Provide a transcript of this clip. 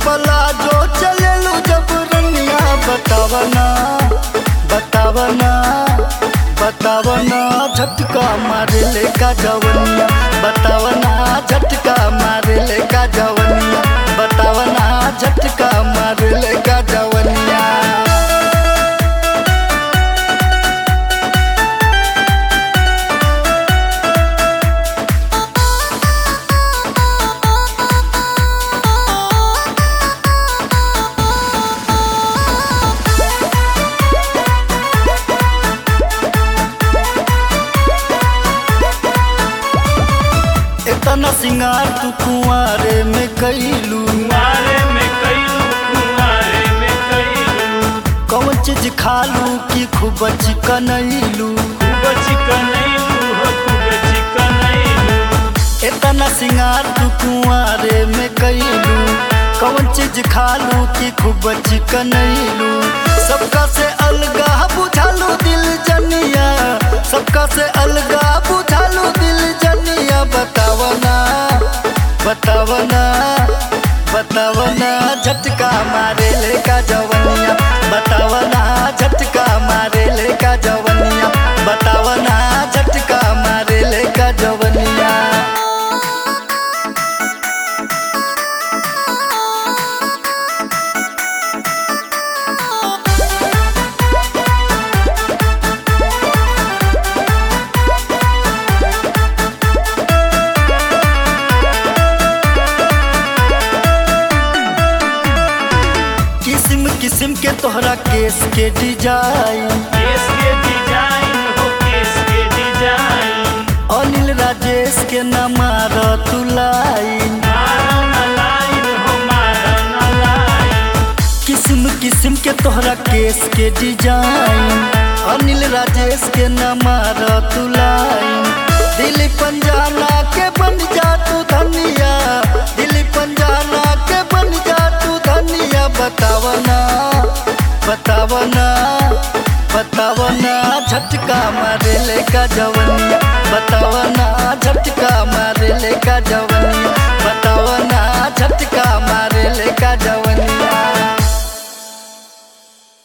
पला जो चलेलू जब रनिया बतावना बतावना बतावना झटका मारे ले का जवनिया बतावना झटका मारे ले का जवनिया बतावना झटका मारे ले का जवनिया इतना सिंगार तू कुआरे में कैलू कुंवारे में कैलू कुंवारे में कैलू कौन चीज खालू की खूब चिकनैलू खूब चिकनैलू हो खूब चिकनैलू इतना सिंगार तू कुआरे में कैलू कौन चीज खालू की खूब चिकनैलू सबका से अलगा बुझालू दिल जनिया सबका से अलगा बुझालू दिल जनिया बतावना बतावना बतावना झटका मारे ले का जवनिया बतावना झटका मारे ले का जवनिया बतावना झटका मारे ले का जवनिया किस्म किस्म के तोहरा केस के डिजाइन केस के डिजाइन हो केस के डिजाइन अनिल राजेश के न मार तू लाइन मारा न लाइन हो मारा न लाइन किस्म किस्म के तोहरा केस के डिजाइन अनिल राजेश के न मार तू लाइन दिल पंजाना के बन जा तू धनिया दिल पंजाना के बन जा तू धनिया बतावना बतावना बतावना झटका मारे ले का जवनिया बतावना झटका मारे ले का जवनिया बतावना झटका मारे ले का जवनिया